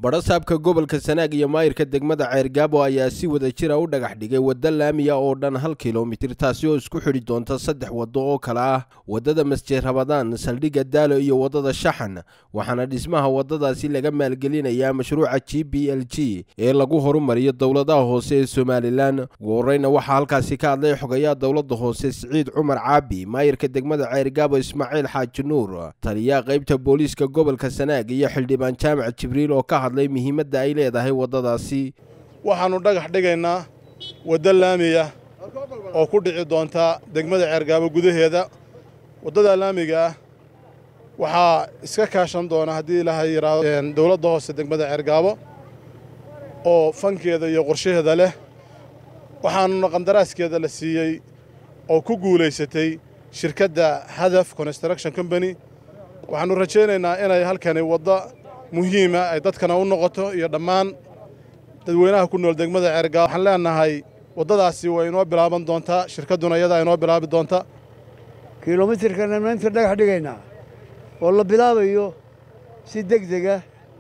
badhasaabka gobolka sanaag iyo maayirka degmada ceergaabo ayaa si wada jira u dhagax dhigay wadda laamiya oo dhan hal kilomitir taasi oo isku xidhi doonta saddex waddo oo kale ah waddada masjid rabadaan saldhigga daalo iyo waddada shaxan waxaana dhismaha waddadaasi laga maalgelinayaa mashruuca g b l g ee lagu horumariyo dowladaha hoose ee somalilan ugu horeyna waxaa halkaasi ka hadlay xogayaha dowladda hoose siciid cumar caabi maayirka degmada ceergaabo ismaaciil xaaji nuur taliyaha qaybta booliiska gobolka sanaag iyo xildhibaan jaamac jibriil oo ka hadlay muhiimadda ay leedahay waddadaasi waxaannu dhagax dhigaynaa waddo laamiya oo ku dhici doonta degmada ceergaabo gudaheeda waddada laamiga ah waxaa iska kaashan doona haddii ilaahay yidhaahdo dowladda hoose degmada ceergaabo oo fankeeda iyo qorshaheeda leh waxaanuna qandaraaskeeda la siiyey oo ku guulaysatay shirkadda hadaf construction combany waxaannu rajaynaynaa inay halkani waddo muhiima ay dadkana u noqoto iyo dhammaan dadweynaha ku nool degmada ceergaabo waxaan leenahay waddadaasi way inoo bilaaban doontaa shirkadduna iyadaa inoo bilaabi doonta kilomitirkana maanta dhagax dhigaynaa oo la bilaabayo si deg dega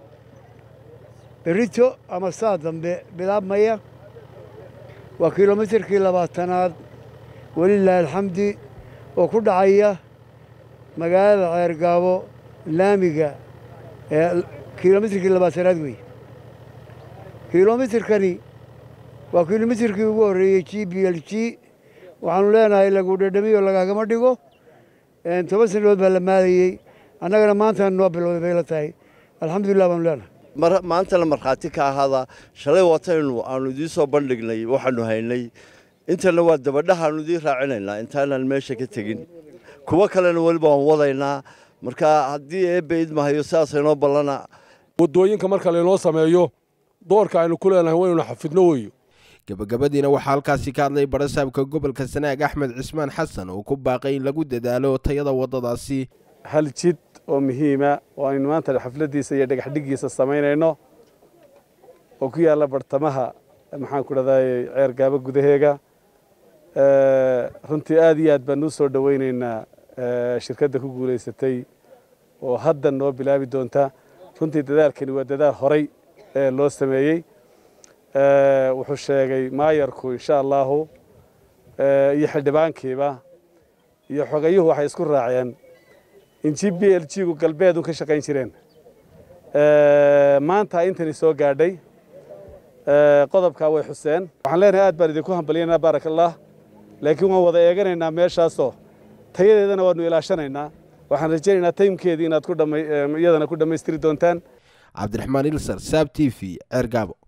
berito ama saa dambe bilaabmaya waa kilomitirkii labaatanaad welilaahi alxamdi oo ku dhacaya magaalada ceergaabo laamiga ee kilomitirkii labaatanaad weeye kilomitirkani waa kilomitirkii ugu horreeyey g b l g waxaanu leenahay lagu dhadhamiyo lagaagama dhigo toban sanadood baa la maadayey annagana maanta noo bilowday bay la tahay alxamdulilah baanu leenahay maantana markhaati ka ahaada shalay wataynu aanu idiin soo bandhignay waxaanu haynay intana waa dabadhahaanu idiin raacinaynaa intaanaan meesha ka tegin kuwo kalena weliba waan wadaynaa marka haddii eebba idmahayo sidaas inoo ballana waddooyinka marka laynoo sameeyo doorka aynu ku leenahay waynuna xafidno weeyo gabagabadiina waxaa halkaasi ka hadlay badhasaabka gobolka sanaag axmed cismaan xasan oo ku baaqay in lagu dadaalo tayada waddadaasi hal jid oo muhiima oo aynu maanta xafladdiisa iyo dhagaxdhigiisa samaynayno oo ku yaalla bartamaha maxaan ku dhahday ceergaabo gudaheega runtii aad iyo aad baan u soo dhowaynaynaa shirkadda ku guulaysatay oo hadda noo bilaabi doonta runtii dadaalkani waa dadaal horay ee loo sameeyey wuxuu sheegay maayarku insha allaahu iyo xildhibaankiiba iyo xogayuhu waxay isku raaceen in g b l g gu galbeed un ka shaqayn jireen maanta intani soo gaadhay qodobkaa way xuseen waxaan leenahay aad baan idinku hambalyanaa baarak allah laakiin waan wada eeganaynaa meeshaasoo tayadeedana waanu ilaashanaynaa waxaan rajaynaynaa taymkeedii inaad iyadana ku dhammaystiri doontaan cabdiraxmaan ilsar saab t v ceergaabo